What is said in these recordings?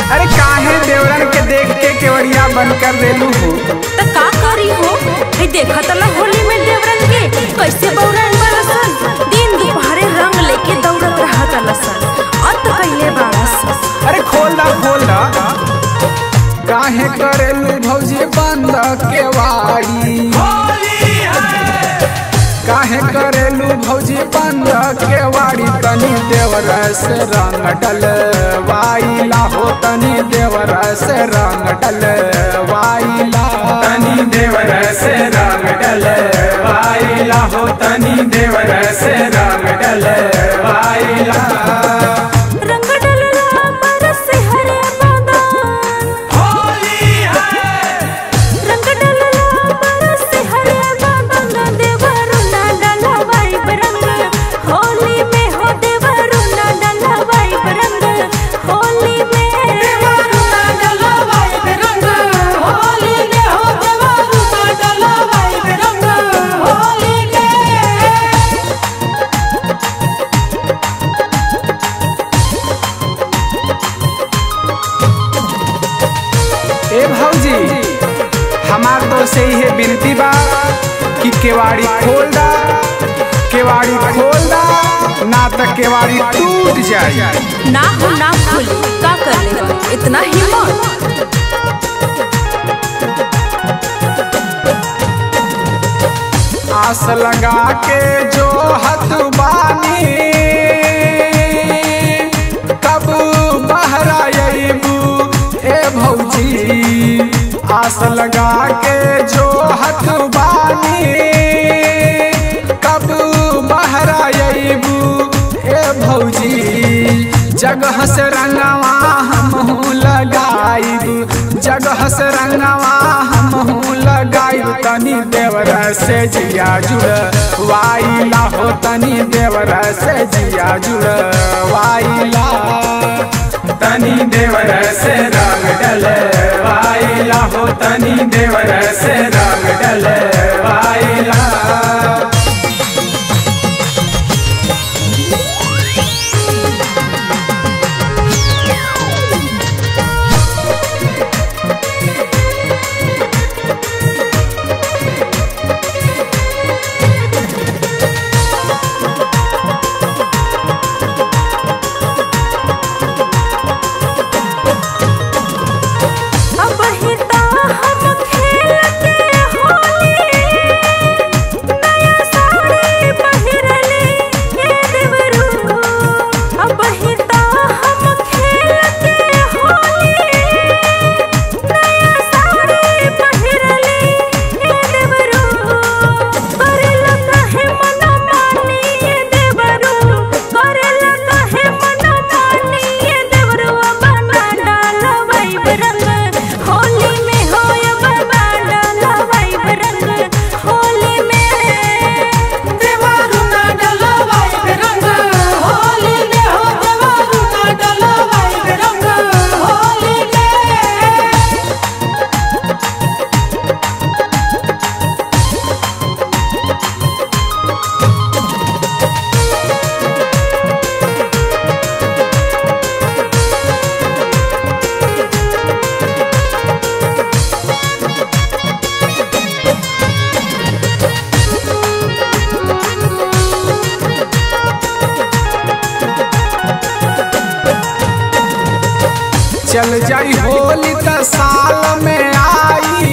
अरे काहे देवरन के देख के केवड़िया बंद कर देलू हो त का करी हो हे देखा तला होली में देवरन के कैसे बौरन बरसन दिन दुपहरे रंग लेके दौड़त रहत लसन अत कइले बारस अरे खोल दा खोल दा काहे करेलू भौजी बंद केवाड़ी काहे करेलू भौजी बंद केवाड़ी तनी देवर से रंग डल वाइला हो तनी देवर से रंग डल वाइला तनी देवर से रंग डल वाइला हो तनी देवर से रंग डल वाइला रंग डलला बरस हरे बादान होली है रंग डलला बरस हरे बादान देवरु ना डलवाई रंग होली में हो देवरु ना डलवाई रंग होली में देवरु ना डलवाई रंग होली में हो देवरु ना डलवाई रंग होली में ए भौजी हमार तो से ही है विनती बा कि केवाड़ी खोल दा केवाड़ी खोल दा ना तो केवाड़ी टूट जाए ना हो ना खोली का कर ले इतना हिम्मत आस लगा के जो हथ बानी कब बहरा अबू ए भौजी आस लगा के जो हथ बानी कब बहरा अबू ए भौजी जगह से रंगवा हम लगाइब जगह से रंगवा हम लगाइब तनी देवर से जिया जुड़ वाइला हो तनी देवर से जिया जुड़ वाइला तनी देवर से रंग डल वाइला हो तनी देवर से रंग डल वाइला अब हिता हम खेल के होली नया साड़ी पहिरले हे देवरू अब हिता हम खेल के होली नया साड़ी पहिरले हे देवरू करेला काहे मना मानी हे देवरू करेला काहे मना मानी हे देवरू बाबा डालवाई रंग होली में होय बाबा डालवाई रंग होली में देवरू ना डालवाई रंग होली में हो देवरू ना डालवाई रंग होली में चल जाई होली त साल में आई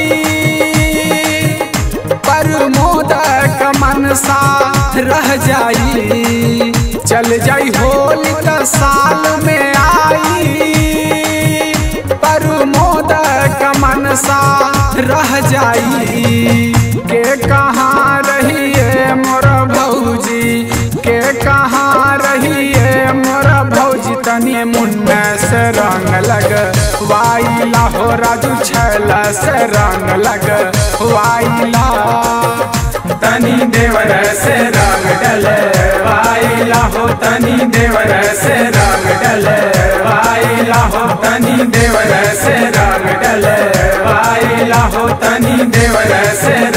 पर मोदक मनसा रह जाई चल जाई होली त साल में आई पर मोदक मनसा रह जाई के कहाँ रहिए मोर भौजी के कहाँ रहिए मोर भौजी तनी मुन्ने से रंग लग वाइला हो राजू छैला से रंग लग वाइला तनी देवर से रंग डल वाइला हो तनी देवर से रंग डल वाइला हो तनी देवर से रंग डल वाइला हो तनी देवर से